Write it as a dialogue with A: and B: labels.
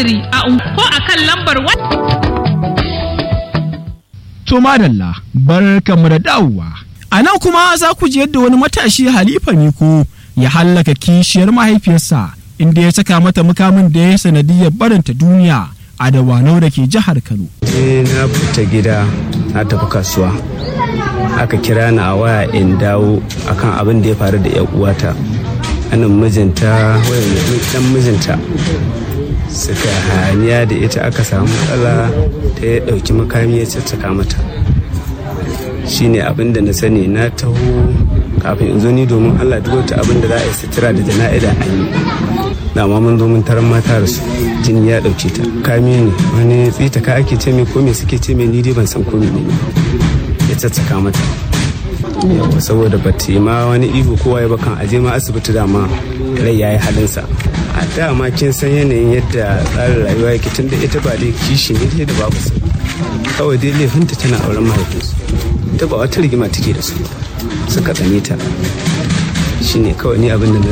A: a ko a kan lambar
B: To madalla barkanmu da dawowa. A nan kuma za ku ji yadda wani matashi Halifa Miko ya hallaka kishiyar mahaifiyarsa inda ya saka mata mukamin da ya sanadiyar barinta duniya a dawanau da ke jihar Kano.
C: Eh na fita gida na tafi kasuwa. Aka kira ni a waya in dawo akan abin da ya faru da 'yan uwata. Anan mijinta dan mijinta suka haniya da ita aka samu matsala ta ya ɗauki makami ya caccaka mata shine abin da na sani na taho kafin in zo ni domin allah duk wata abin da za a yi sutura da jana'ida an yi na ma mun zo mun taron mata da su jini ya ɗauke ta kami ne wani tsita ka ake ce mai ko me suke ce mai ni dai ban san ko ne ya caccaka mata yawa saboda ba ta ma wani ihu kowa ya bakan aje ma asibiti dama rai ya yi halinsa a dama kin san yanayin yadda tsarin rayuwa yake tun da ita ba dai kishi ne da babu su kawai dai laifinta tana auren mahaifinsu ita ba wata rigima take da su suka tsane ta shine kawai ni abin da